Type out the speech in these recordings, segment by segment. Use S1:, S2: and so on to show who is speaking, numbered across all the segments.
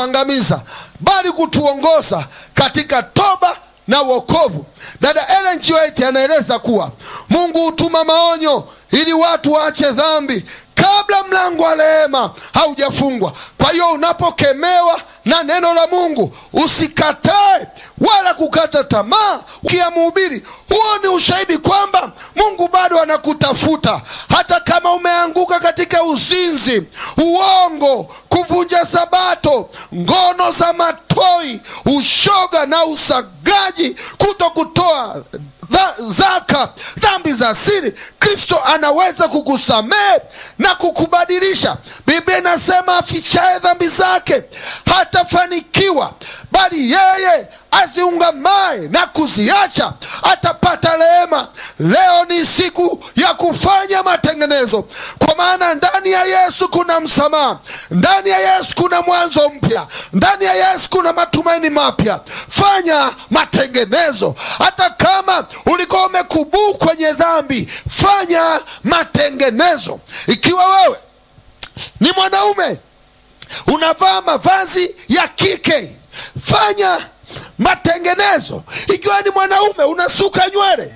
S1: angamiza bali kutuongoza katika toba na wokovu. Dada Ellen G. White anaeleza kuwa Mungu hutuma maonyo ili watu waache dhambi kabla mlango wa rehema haujafungwa. Kwa hiyo unapokemewa na neno la Mungu usikatae wala kukata tamaa. Ukiyamhubiri, huo ni ushahidi kwamba Mungu bado anakutafuta hata kama umeanguka katika uzinzi, uongo, kuvunja Sabato, ngono za matoi, ushoga na usagaji, kuto kutoa dha, zaka, dhambi za siri. Kristo anaweza kukusamehe na kukubadilisha. Biblia inasema afichaye dhambi zake hatafanikiwa, bali yeye aziungamaye na kuziacha atapata rehema. Leo ni siku ya kufanya matengenezo, kwa maana ndani ya Yesu kuna msamaha, ndani ya Yesu kuna mwanzo mpya, ndani ya Yesu kuna matumaini mapya. Fanya matengenezo, hata kama ulikuwa umekubuu kwenye dhambi, fanya matengenezo. Ikiwa wewe ni mwanaume unavaa mavazi ya kike, fanya matengenezo. Ikiwa ni mwanaume unasuka nywele,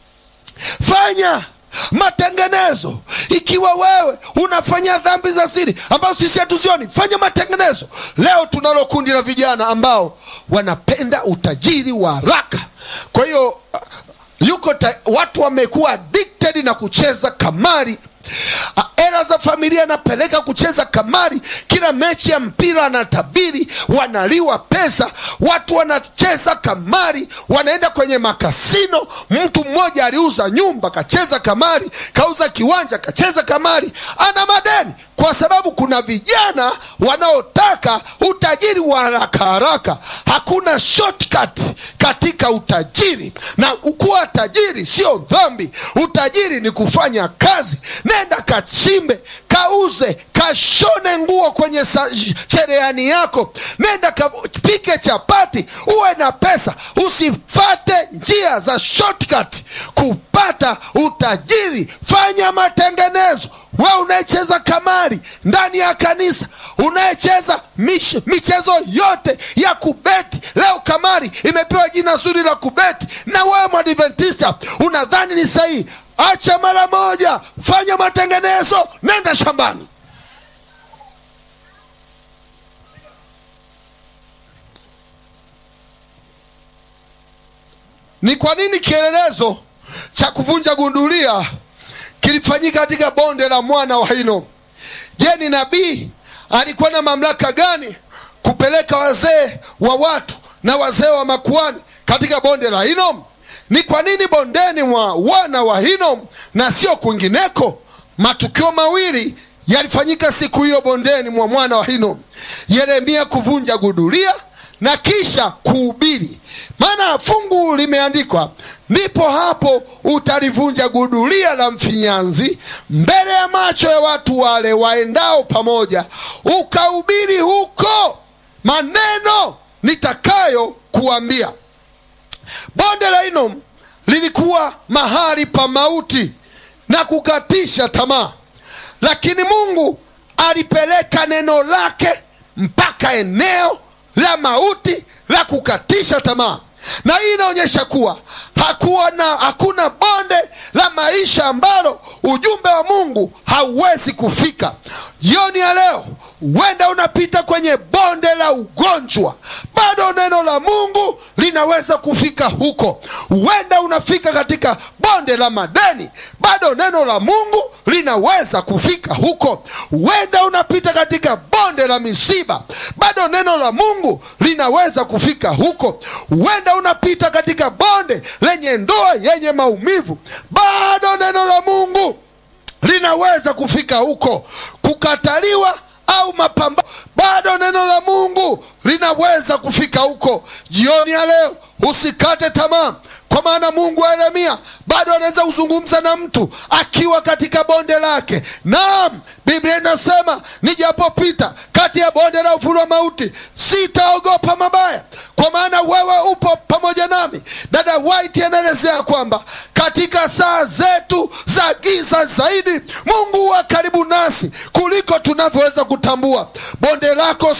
S1: fanya matengenezo. Ikiwa wewe unafanya dhambi za siri ambazo sisi hatuzioni, fanya matengenezo. Leo tunalo kundi la vijana ambao wanapenda utajiri wa haraka, kwa hiyo yuko ta, watu wamekuwa addicted na kucheza kamari hela za familia anapeleka kucheza kamari. Kila mechi ya mpira anatabiri, wanaliwa pesa, watu wanacheza kamari, wanaenda kwenye makasino. Mtu mmoja aliuza nyumba kacheza kamari, kauza kiwanja kacheza kamari, ana madeni kwa sababu kuna vijana wanaotaka utajiri wa haraka haraka. Hakuna shortcut katika utajiri, na kuwa tajiri sio dhambi. Utajiri ni kufanya kazi. Nenda kachimbe, kauze, kashone nguo kwenye cherehani yako, nenda kapike chapati, uwe na pesa. Usifate njia za shortcut kupata utajiri. Fanya matengenezo. We unayecheza kamari ndani ya kanisa, unayecheza michezo yote ya kubeti, leo kamari imepewa jina zuri la kubeti, na wewe Mwadventista unadhani ni sahihi? Acha mara moja, fanya matengenezo, nenda shambani. Ni kwa nini kielelezo cha kuvunja gundulia kilifanyika katika bonde la mwana wa Hinomu? Je, ni nabii alikuwa na mamlaka gani kupeleka wazee wa watu na wazee wa makuhani katika bonde la Hinomu? Ni kwa nini bondeni mwa wana wa Hinomu na sio kwingineko? Matukio mawili yalifanyika siku hiyo bondeni mwa mwana wa Hinomu: Yeremia kuvunja gudulia na kisha kuhubiri. Maana fungu limeandikwa, ndipo hapo utalivunja gudulia la mfinyanzi mbele ya macho ya watu wale waendao pamoja, ukahubiri huko maneno nitakayo kuambia. Bonde la Hinomu lilikuwa mahali pa mauti na kukatisha tamaa, lakini Mungu alipeleka neno lake mpaka eneo la mauti la kukatisha tamaa, na hii inaonyesha kuwa hakuwa na hakuna bonde la maisha ambalo ujumbe wa Mungu hauwezi kufika. Jioni ya leo, huenda unapita kwenye bonde la ugonjwa, bado neno la Mungu linaweza kufika huko. Huenda unafika katika bonde la madeni, bado neno la Mungu linaweza kufika huko. Huenda unapita katika bonde la misiba, bado neno la Mungu linaweza kufika huko. Huenda unapita katika bonde lenye ndoa yenye maumivu, bado neno la Mungu linaweza kufika huko. Kukataliwa au mapambano, bado neno la Mungu linaweza kufika huko. Jioni ya leo usikate tamaa, kwa maana Mungu wa Yeremia bado anaweza kuzungumza na mtu akiwa katika bonde lake. Naam, Biblia inasema nijapopita kati ya bonde la uvuli wa mauti sitaogopa mabaya, kwa maana wewe upo pamoja nami. Dada White anaelezea kwamba katika saa zetu za giza zaidi, Mungu wa karibu nasi kuliko tunavyoweza kutambua. Bonde lako